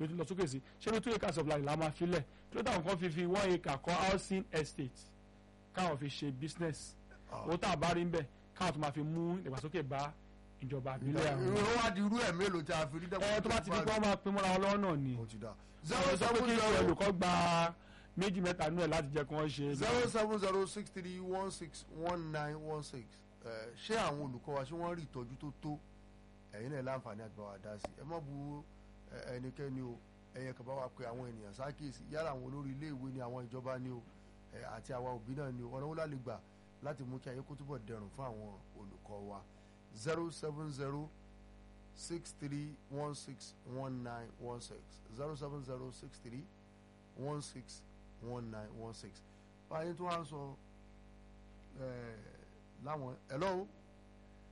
ló ti lọ sókè sí ṣé bí two acres of land la máa filẹ̀ kí ló dáhùn kan fi fi one acre kọ́ housing estate káwọn fi ṣe business owó tá a bá rí ń bẹ̀ káwọn tó máa fi mú ìdàgbàsókè bá ìjọba àbílẹ̀ àwọn. irú wá di irú ẹ̀ mélòó tí a fi rí dẹ́kun ẹ tó bá ti di pé wọ́n máa pín mọ́ra wọn lọ́wọ́ náà ni ó ti dà zero zero sọ pé seven kí zero olùkọ́ gba méjì mẹ́ta nú ẹ̀ láti jẹ́ kí wọ́n ṣe. zero seven zero six three one six one nine one six ṣé àwọn olùkọ́ wa ṣé wọ́n rí ìtọ́jú tó tó ẹ̀yin náà láǹfààní àti bá wa dá sí ẹ má bu ẹ, ẹnikẹ́ni o ẹ̀yẹ kan bá wa pe àwọn ènìyàn sákèsì yálà àwọn olórí iléèwé ni àwọn ìjọba ni o ẹ, àti àwa òbí náà ni o ọ̀nà wo la lè gbà láti mú kí ayé kó túbọ̀ dẹrùn fún àwọn olùkọ́ wa zero seven zero six three one six one nine one six zero seven zero six three one six one nine one six báyìí tó wá ń sọ ẹ láwọn hello